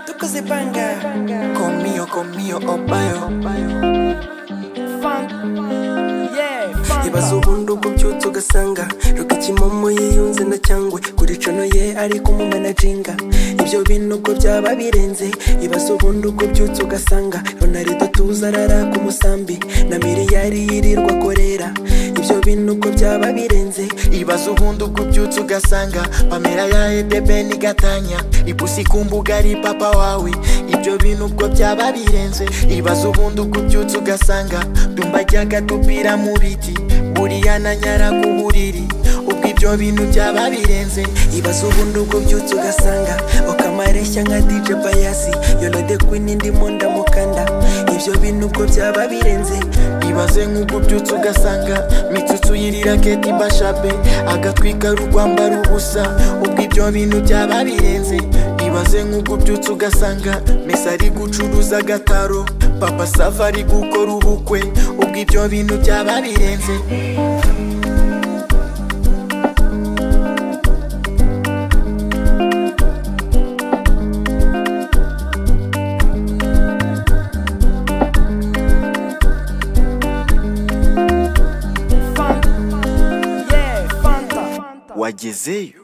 Tuko zipanga Komio, komio, opayo Funk, yeah, funk. ibaza ubundi ubwo ubyutse ugasanga rukikimomo yiyunze na cyangwe kuri cono ye ariko umumanajinga ibyo bintu ubwo byaba birenze ibaza ubundi ubwo ubyutse ugasanga ronarido tuza arara ku musambi na miliyari yirirwa akorera ibyo bintu ubwo byaba birenze ibaze ubundi ubwo ubyutse ugasanga pamela ya edebeni gatanya ipusi ku mbuga ari papa wawe ibyo bintu ubwo byaba birenze ibaze ubundi ubwo ubyutse ugasanga dumba ajyaga dupira mu biti buriya na nyara ku buriri ubwo ibyo bintu byaba birenze ibaza ubundi ubwo ubyutse ugasanga ukamareshya nka dj bayasi yonade kwini ndimo ndamukanda ibyo bintu ubwo byaba birenze ibaze nk'ubwo ubyutse ugasanga mitsutsu yirira keti bashabe agatwika rurwambara ubusa ubwo ibyo bintu byaba birenze ibaze nk'ubwo ubyutse ugasanga mesa ari gucuruza agataro papa sava ari gukora ubukwe ubwo ibyo bintu byaba birenze Fanta, yeah, Fanta. wagezeyo